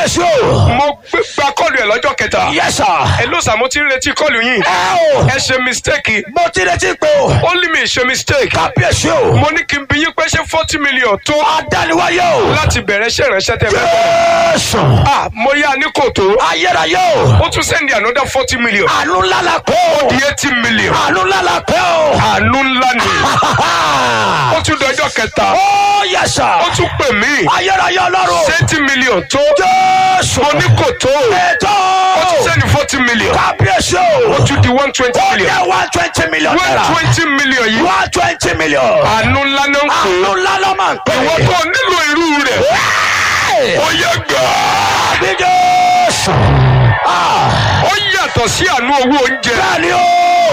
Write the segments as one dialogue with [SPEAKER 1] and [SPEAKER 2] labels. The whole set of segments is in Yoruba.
[SPEAKER 1] kábíyèsí o.
[SPEAKER 2] mo gbé gba kọ́ọ̀lù ẹ̀ lọ́jọ́ kẹta
[SPEAKER 1] yes sir.
[SPEAKER 2] ẹ ló sà mo ti ń retí kọ́ọ̀lù yín
[SPEAKER 1] ẹ o.
[SPEAKER 2] ẹ ṣe mistake
[SPEAKER 1] mo ti retí pé o.
[SPEAKER 2] ó lè mi ṣe mistake
[SPEAKER 1] kábíyèsí o.
[SPEAKER 2] mo ní kí n bí yín pé ṣé forty million tó
[SPEAKER 1] adániwáyé o.
[SPEAKER 2] láti bẹ̀rẹ̀ ṣe ìránṣẹ́ tẹ́ fẹ́ bẹ̀rẹ̀.
[SPEAKER 1] jésù.
[SPEAKER 2] ah mo yá ní kòtò
[SPEAKER 1] ayérayé o.
[SPEAKER 2] ó tún sẹ́ndì another forty million
[SPEAKER 1] àánú ńlá la pé o.
[SPEAKER 2] di eighty million
[SPEAKER 1] àánú ńlá la pé o.
[SPEAKER 2] àánú ńlá ni ó tún dọjọ́ kẹta
[SPEAKER 1] ó yẹ sà.
[SPEAKER 2] ó tún pè mí
[SPEAKER 1] ayérayé ọlọ́run.
[SPEAKER 2] eighty million tó
[SPEAKER 1] jésù.
[SPEAKER 2] mo ní kòtò
[SPEAKER 1] ètò.
[SPEAKER 2] ó tún sẹ́ndì forty million
[SPEAKER 1] kábíyèsí o.
[SPEAKER 2] ó tún di one twenty
[SPEAKER 1] ó
[SPEAKER 2] million
[SPEAKER 1] jẹ́ one twenty million
[SPEAKER 2] one
[SPEAKER 1] naira.
[SPEAKER 2] twenty million yìí
[SPEAKER 1] one twenty million.
[SPEAKER 2] àánú ńlá ló ń pè
[SPEAKER 1] àánú
[SPEAKER 2] é
[SPEAKER 1] ńlá ló máa ń pè
[SPEAKER 2] ìwọ
[SPEAKER 1] é.
[SPEAKER 2] tó nílò irú rẹ̀ ó yẹ gbà
[SPEAKER 1] àbí jésù. Ah,
[SPEAKER 2] ó yàtọ̀ sí àánú owó oúnjẹ
[SPEAKER 1] bẹ́ẹ̀ni o.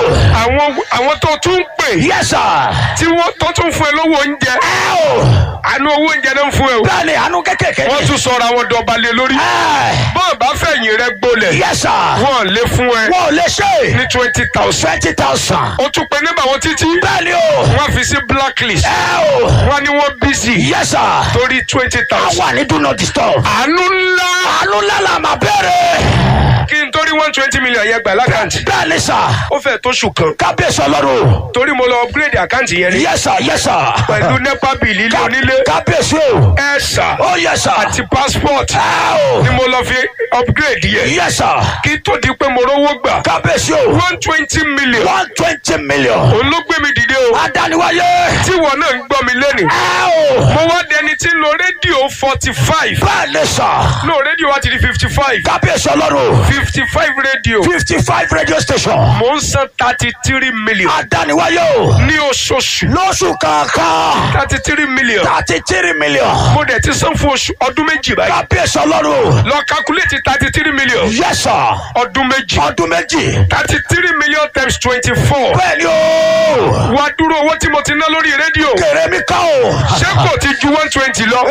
[SPEAKER 2] àwọn àwọn tó tún ń pè
[SPEAKER 1] yes sir.
[SPEAKER 2] tí wọ́n tó tún fún ẹ lówó oúnjẹ
[SPEAKER 1] ẹ o.
[SPEAKER 2] àánú owó oúnjẹ náà ń fún ẹ o
[SPEAKER 1] bẹ́ẹ̀ni àánú kékèké.
[SPEAKER 2] wọ́n tún sọ̀rọ̀ àwọn dọ̀balẹ̀ lórí
[SPEAKER 1] ẹ
[SPEAKER 2] bọ́ọ̀ bá fẹ̀yìn rẹ gbolẹ̀
[SPEAKER 1] yes sir.
[SPEAKER 2] wọ́n lé fún ẹ
[SPEAKER 1] wọ́n ò lè ṣe.
[SPEAKER 2] ní twenty thousand
[SPEAKER 1] twenty thousand.
[SPEAKER 2] ó tún pe nígbà wọn títí
[SPEAKER 1] bẹ́ẹ̀ni o.
[SPEAKER 2] wọ́n fi sí blacklist
[SPEAKER 1] ẹ o.
[SPEAKER 2] wọ́n ní wọ́n busy
[SPEAKER 1] yes sir.
[SPEAKER 2] torí twenty
[SPEAKER 1] a
[SPEAKER 2] thousand
[SPEAKER 1] wà ní do not disturb.
[SPEAKER 2] àánú ńlá
[SPEAKER 1] àánú ńlá la máa bẹ̀rẹ̀.
[SPEAKER 2] kí n torí one twenty million yẹn gbà lákàntì
[SPEAKER 1] bẹ́ẹ̀ni sà.
[SPEAKER 2] ó fẹ́ tóṣù kan
[SPEAKER 1] kábíyèsí ọlọ́run.
[SPEAKER 2] torí mo lọ upgrade àkáǹtì yẹn ni
[SPEAKER 1] yes sir yes sir.
[SPEAKER 2] pẹ̀lú nepa bill ilé onílé
[SPEAKER 1] kábíyèsí o.
[SPEAKER 2] ẹ̀ sà
[SPEAKER 1] ó yes sir.
[SPEAKER 2] àti passport
[SPEAKER 1] ẹ o.
[SPEAKER 2] ni mo lọ fi upgrade yẹn
[SPEAKER 1] yes sir.
[SPEAKER 2] kí tó di pé mo rówó gbà
[SPEAKER 1] kábíyèsí o.
[SPEAKER 2] one twenty million
[SPEAKER 1] one twenty million.
[SPEAKER 2] òun ló gbé mi dìde o
[SPEAKER 1] adániwáyé.
[SPEAKER 2] tí wọn náà ń gbọ́ mi lẹ́nu
[SPEAKER 1] ẹ o.
[SPEAKER 2] mo wá dẹni tí ń lo rédíò forty five
[SPEAKER 1] bẹ́ẹ̀ni sà.
[SPEAKER 2] no rédíò wa ti di fifty five
[SPEAKER 1] kábíyèsí ọlọ́run.
[SPEAKER 2] fifty five rédíò
[SPEAKER 1] fifty five radio station.
[SPEAKER 2] mo ń san thirty three million
[SPEAKER 1] adániwáyé o.
[SPEAKER 2] ní oṣooṣù
[SPEAKER 1] lóṣù kankan.
[SPEAKER 2] thirty three million
[SPEAKER 1] thirty three million.
[SPEAKER 2] mo dẹ̀ ti san fún oṣù ọdún méjì báyìí
[SPEAKER 1] kábíyèsí ọlọ́run.
[SPEAKER 2] lọ calculate thirty three million
[SPEAKER 1] yes sir.
[SPEAKER 2] ọdún méjì
[SPEAKER 1] ọdún méjì.
[SPEAKER 2] thirty three million times twenty four
[SPEAKER 1] bẹ́ẹ̀ni o.
[SPEAKER 2] wá dúró owó tí mo ti ná lórí rédíò
[SPEAKER 1] kèrè mi ká o.
[SPEAKER 2] ṣé kò ti ju one twenty lọ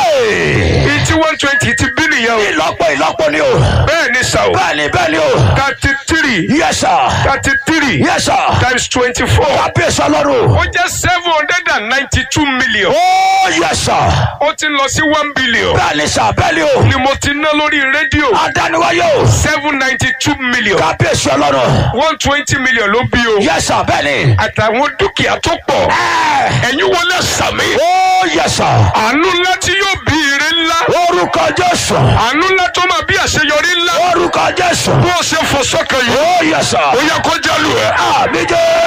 [SPEAKER 1] Hey!
[SPEAKER 2] iye tí one twenty ti bí nìyẹn o
[SPEAKER 1] ìlọ́pọ̀ ìlọ́pọ̀ ni o.
[SPEAKER 2] bẹ́ẹ̀ ni sà o
[SPEAKER 1] bẹ́ẹ̀ni bẹ́ẹ̀ni o.
[SPEAKER 2] thirty three
[SPEAKER 1] yes sir.
[SPEAKER 2] thirty three
[SPEAKER 1] yes sir.
[SPEAKER 2] times twenty four
[SPEAKER 1] kábíyèsí ọlọ́run.
[SPEAKER 2] ó jẹ́ seven hundred and ninety two million
[SPEAKER 1] ó yes sir.
[SPEAKER 2] ó ti ń lọ sí one billion
[SPEAKER 1] bẹ́ẹ̀ni sà bẹ́ẹ̀ni o.
[SPEAKER 2] ni mo ti ná lórí rédíò
[SPEAKER 1] adániwáyé o.
[SPEAKER 2] seven ninety two million
[SPEAKER 1] kábíyèsí ọlọ́run.
[SPEAKER 2] one twenty million ló bí o
[SPEAKER 1] yes sir bẹ́ẹ̀ni.
[SPEAKER 2] àtàwọn dúkìá tó pọ̀
[SPEAKER 1] ẹ
[SPEAKER 2] ẹ̀yin wọlé sàmì
[SPEAKER 1] ó yes sir.
[SPEAKER 2] àánú ńlá tí yóò bí ire ńlá
[SPEAKER 1] orúkọ jésù.
[SPEAKER 2] àánú ńlá tó máa bí àṣeyọrí ńlá
[SPEAKER 1] orúkọ jésù.
[SPEAKER 2] bó o ṣe fò sọ́kàn yìí
[SPEAKER 1] ó yes sir.
[SPEAKER 2] ó yẹ kó jálù ẹ.
[SPEAKER 1] àmì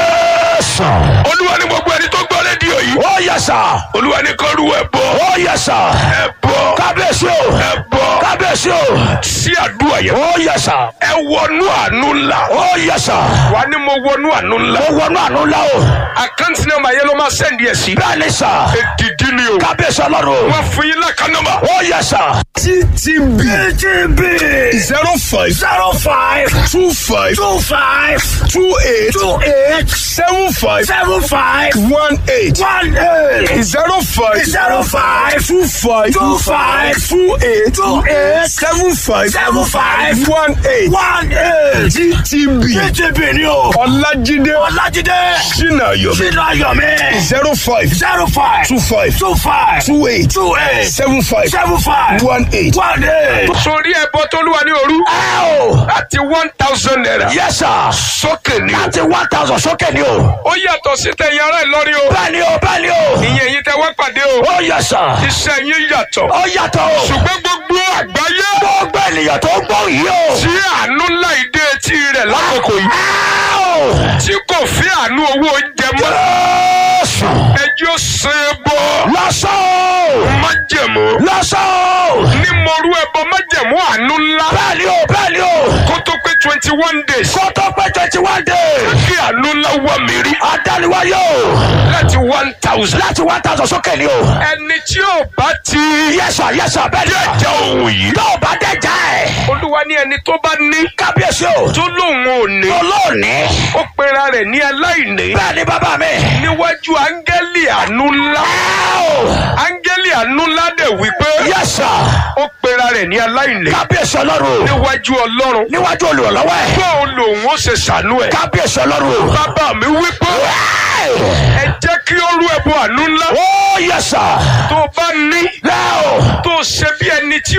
[SPEAKER 1] jésù.
[SPEAKER 2] olúwa ní gbogbo ẹni tó gbọ́ rédíò yìí
[SPEAKER 1] ó yes sir.
[SPEAKER 2] olúwa ní kọ́ ru ẹ bọ́
[SPEAKER 1] ó yes sir.
[SPEAKER 2] ẹ bọ́
[SPEAKER 1] kábíyèsí o.
[SPEAKER 2] ẹ bọ́
[SPEAKER 1] kábíyèsí o.
[SPEAKER 2] sí àdúrà yẹn
[SPEAKER 1] ó yes sir.
[SPEAKER 2] ẹ wọnú àánú ńlá
[SPEAKER 1] ó yes sir.
[SPEAKER 2] wà ní mo wọnú àánú ńlá
[SPEAKER 1] ó wọnú àánú ńlá o.
[SPEAKER 2] àkáǹtì nọ́mbà yẹn ló máa sẹ́ndì ẹ̀ sí
[SPEAKER 1] bẹ́ẹ̀ni sà.
[SPEAKER 2] èdìdí ni o
[SPEAKER 1] kábíyèsí ọlọ́run.
[SPEAKER 2] wọ́n fún yín lákà nọ́mbà
[SPEAKER 1] ó yes sir.
[SPEAKER 2] ttb
[SPEAKER 1] TTB
[SPEAKER 2] zero five
[SPEAKER 1] zero five
[SPEAKER 2] two five
[SPEAKER 1] two five
[SPEAKER 2] two eight
[SPEAKER 1] two eight
[SPEAKER 2] seven five
[SPEAKER 1] seven five
[SPEAKER 2] one eight
[SPEAKER 1] one eight
[SPEAKER 2] zero five
[SPEAKER 1] zero five
[SPEAKER 2] two five
[SPEAKER 1] two five
[SPEAKER 2] two eight
[SPEAKER 1] two eight
[SPEAKER 2] seven five
[SPEAKER 1] seven five
[SPEAKER 2] one eight
[SPEAKER 1] one eight.
[SPEAKER 2] ttb
[SPEAKER 1] TTB ni o.
[SPEAKER 2] ọlájídé
[SPEAKER 1] Ọlájídé
[SPEAKER 2] sinayomi
[SPEAKER 1] Sínú Ayọ̀mí
[SPEAKER 2] zero five
[SPEAKER 1] zero five
[SPEAKER 2] two five
[SPEAKER 1] two five
[SPEAKER 2] two eight
[SPEAKER 1] two eight
[SPEAKER 2] seven five
[SPEAKER 1] seven five
[SPEAKER 2] one eight.
[SPEAKER 1] one eight.
[SPEAKER 2] sórí ẹbọ tó lúwa ní òru
[SPEAKER 1] Ẹ o.
[SPEAKER 2] láti one thousand naira
[SPEAKER 1] Yes sir.
[SPEAKER 2] sókè ni o.
[SPEAKER 1] Láti one thousand sókè ni o.
[SPEAKER 2] ó yàtọ̀ sí tẹ̀yìn ará Ìlọrin o
[SPEAKER 1] Bẹ́ẹ̀ni o bẹ́ẹ̀ni o.
[SPEAKER 2] ìyẹn yìí tẹ wá pàdé o
[SPEAKER 1] Ó yẹ sà.
[SPEAKER 2] iṣẹ́ yín yàtọ̀
[SPEAKER 1] Ó yàtọ̀ o.
[SPEAKER 2] ṣùgbọ́n gbogbo àgbáyé
[SPEAKER 1] Gbogbo ènìyàn tó ń gbọ́ yìí o.
[SPEAKER 2] tí àánú ńlá ìdé etí rẹ̀ lákòókò yìí
[SPEAKER 1] Ẹ o.
[SPEAKER 2] tí kò fi àánú owó oúnjẹ mọ́
[SPEAKER 1] Jésù.
[SPEAKER 2] ẹjọ́ ṣe é bọ́
[SPEAKER 1] Lọ́sọ̀.
[SPEAKER 2] májẹ̀mú
[SPEAKER 1] Lọ́sọ̀.
[SPEAKER 2] ní mo rú ẹbọ májẹ̀mú àánú ńlá
[SPEAKER 1] Bẹ́ẹ̀ni o bẹ́ẹ̀ni o.
[SPEAKER 2] kó tó pé twenty one days
[SPEAKER 1] Kó tó pé twenty one days.
[SPEAKER 2] kí àánú ńlá wà mí rí
[SPEAKER 1] Adániwáyé o.
[SPEAKER 2] láti one thousand
[SPEAKER 1] Láti one thousand sókè ni o.
[SPEAKER 2] ẹni tí ò bá ti
[SPEAKER 1] Yẹ́sà yẹ́sà bẹ́ẹ̀ni.
[SPEAKER 2] jẹ́jẹ́ ohun yìí
[SPEAKER 1] Tó o bá dẹ́jà ẹ̀.
[SPEAKER 2] olúwa ní ẹni tó bá ní
[SPEAKER 1] Kábíyèsí o.
[SPEAKER 2] tó lóun ò ní
[SPEAKER 1] Olóòní.
[SPEAKER 2] ó pera rẹ̀ ní aláìní
[SPEAKER 1] Bẹ́ẹ̀ni bàbá mi.
[SPEAKER 2] níwájú áńgẹ́lì àánú ńlá
[SPEAKER 1] Ẹ o.
[SPEAKER 2] áńgẹ́lì àánú ńlá dẹ̀ wípé
[SPEAKER 1] Yẹ́sà.
[SPEAKER 2] ó pera rẹ̀ ní aláìní
[SPEAKER 1] Kábíyèsí ọlọ́run.
[SPEAKER 2] níwájú ọlọ́run
[SPEAKER 1] Níwájú olùrànlọ́wọ́ ẹ̀.
[SPEAKER 2] bóun lòun ó ṣe ṣàánú ẹ̀
[SPEAKER 1] Kábíyèsí ọlọ́run.
[SPEAKER 2] bàbá mi wípé ẹ jẹ́ kí ó rú ẹbọ àánú ńlá
[SPEAKER 1] Ó yẹ́sà.
[SPEAKER 2] tó bá ní
[SPEAKER 1] Ẹ o.
[SPEAKER 2] tó ṣe bí ẹni tí